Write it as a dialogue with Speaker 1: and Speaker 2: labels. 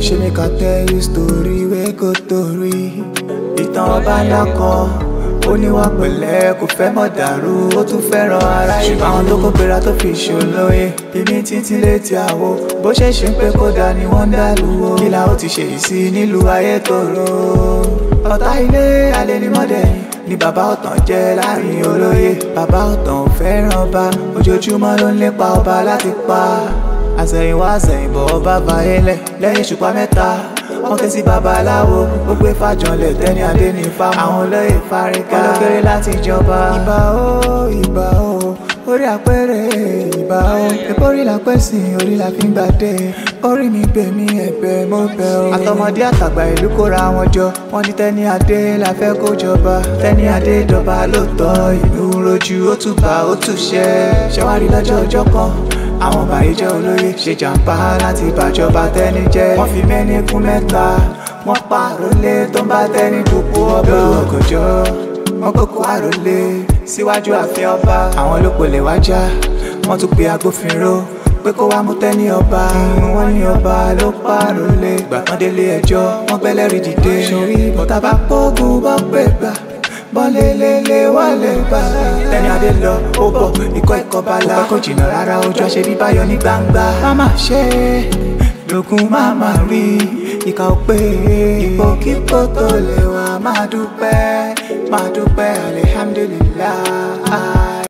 Speaker 1: ṣe make I tell you story wey go torí. ìtàn ọba ńlá kan ó níwà pẹ̀lẹ́ kò fẹ́ mọ̀ dàrú ó tún fẹ́ràn ara yìí. ṣùgbọ́n àwọn tó kó gbéra tó fi ṣòlóye bíbí títí létí àwo bó ṣe ṣe ń pé kódà ni wọ́n ń dàlú o. kí la ó ti ṣe yìí sí nílùú ayétòrò. ọ̀tá ilé alẹ́ ni mọ́dẹ̀yìn ni bàbá ọ̀tàn jẹ́ láàrin olóye. bàbá ọ̀tàn ò fẹ́ràn ọba ojoojúmọ́ ló ń lépa ọba láti pa. àsẹ̀yìnwá àsẹ̀yìnbọ̀ ọba fàyẹlẹ̀ lẹ́yìn ṣùpá mẹ́ta wọ́n ké sí babaláwo ó gbé fàjọlẹ̀ tẹ́ni adé ní fáwọn àwọn olóyè fárígá olókèrè láti jọba. ìbà ó ìbà ó orí àpẹẹrẹ ìbà ó epo orí la pẹ́ sí orí la fi ń gbàdé orí mi gbè mí ẹ̀bẹ̀ mo bẹ̀ ó. àtọmọdé àtàgbà ìlú kóra wọn jọ wọ́n ní tẹ́ni adé la fẹ́ kó jọba tẹ́ni adé jọba lóòótọ́ ìlú rojú ó tún bá ó tún ṣẹ́ ṣẹ́wárí lọ́jọ́ ọjọ́ kan àwọn bàyíjẹ́ olóyè ṣe jàǹbá láti bàjọba tẹ́ni jẹ́ wọ́n fi mẹ́ni kún mẹ́ta wọ́n pa àrólé tó ń bá tẹ́ni dùpò ọba ọgọ̀jọ́ wọ́n kókó àrólé síwájú ààfin ọba àwọn ló polè wájà wọ́n tún pe agbófinró pé kó wá mú tẹ́ni ọba wọ́n ní ọba ló pa àrólé ìgbà kan délé ẹjọ́ wọ́n gbẹ́lẹ́rìí dìde sórí bọ́tà bá pọ́gùn bọ́ pé gbà bọ́lélélé wọlé bá. tẹ́ni adé lọ ó bọ̀ ikọ́ ikọ́ bá la. ó pẹ́ kò jìnnà rárá ojú àṣẹ bí báyọ̀ ní gbangba. máma ṣe lókun máma rí ìka ò pé ipò kíkó tó lè wá máa dúpẹ́ máa dúpẹ́ alihamdulilayi.